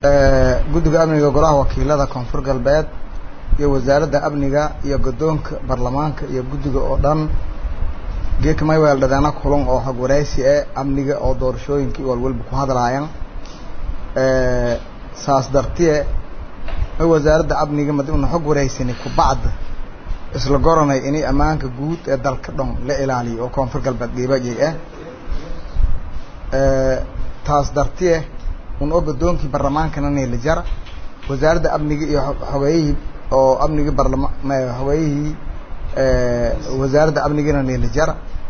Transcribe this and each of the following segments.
guddiga amniga golaha wakiilada koonfur galbeed iyo wasaaradda amniga iyo guddoonka baarlamaanka iyo guddiga oo dhan geeka may weeldhadeena kulan oo xog waraysi eh amniga oo doorashooyinkii walwalba ku hadlaayaan saas dartiye may wasaaradda amniga madi una xog waraysani kubacda isla goranay inay ammaanka guud ee dalka dhan la ilaaliyo oo koonfur galbeed dhiibajay ah taas dartiye un oo guddoonkii baarlamaankana neelijara wasaaradda amniga iyo xogeeyihii oo amnigii barlama xogeeyihii wasaaradda amnigina neelijara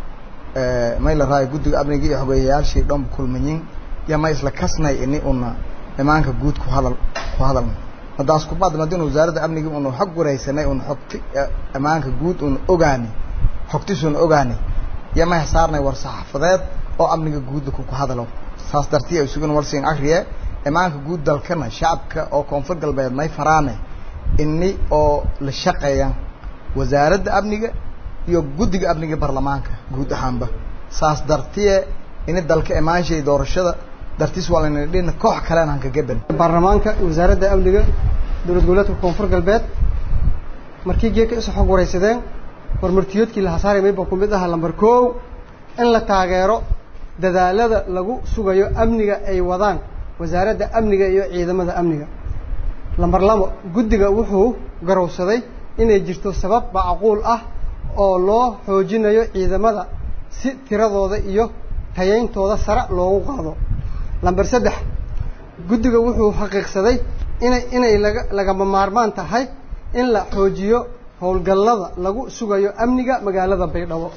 may la raayo guddiga amniga iyo xogeeyayaashii dhanba kulmayin iyo may isla kasnay ini una imaanka guud ku hadal ku hadalna haddaas kubacd madin wasaaradda amniga una xog waraysanay una xogti ammaanka guud una ogaani xogtisuna ogaani iyo may saarnay war saxaafadeed oo amniga guudda ku hadalo saas dartiya isuguna warsiin akriye imaanka guud dalkana shacabka oo koonfur galbeed may faraane ini oo la shaqeeya wasaaradda amniga iyo guddiga amniga baarlamaanka guud ahaanba saas dartiye ini dalka imaanshay doorashada dartiis waa layna dhina koox kalena hanka gaban baarlamaanka wasaaradda amniga dowlad goboleedka koonfur galbeed markii geeka isu xog waraysadeen warmartiyoodkii la hasaari mayba ku mid aha lamber kow in la taageero dadaalada lagu sugayo amniga ay wadaan wasaaradda amniga iyo ciidamada amniga lamber labo guddiga wuxuu garowsaday inay jirto sabab macquul ah oo loo xoojinayo ciidamada si tiradooda iyo tayayntooda sare loogu qaado lamber saddex guddiga wuxuu xaqiiqsaday inay inay laga lagama maarmaan tahay in la xoojiyo howlgallada lagu sugayo amniga magaalada baydhabo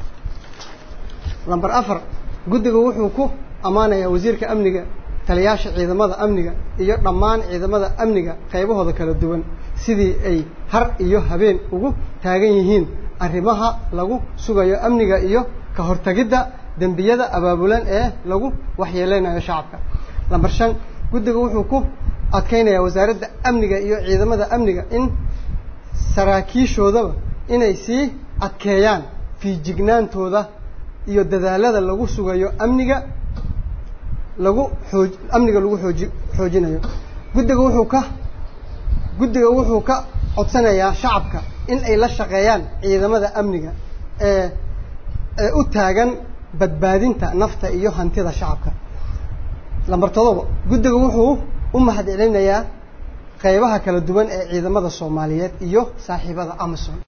lamber afar guddiga wuxuu ku ammaanayaa wasiirka amniga taliyaasha ciidamada amniga iyo dhammaan ciidamada amniga qaybahooda kala duwan sidii ay har iyo habeen ugu taagan yihiin arrimaha lagu sugayo amniga iyo ka hortagidda dembiyada abaabulan ee lagu waxyeeleynayo shacabka lamber shan guddiga wuxuu ku adkeynayaa wasaaradda amniga iyo ciidamada amniga in saraakiishoodaba inay sii adkeeyaan fiijignaantooda iyo dadaalada lagu sugayo amniga lagu xooj amniga lagu xooji xoojinayo guddiga wuxuu ka guddiga wuxuu ka codsanayaa shacabka in ay la shaqeeyaan ciidamada amniga ee ee u taagan badbaadinta nafta iyo hantida shacabka lamber todoba guddiga wuxuu u mahad celinayaa qaybaha kala duwan ee ciidamada soomaaliyeed iyo saaxiibada amazon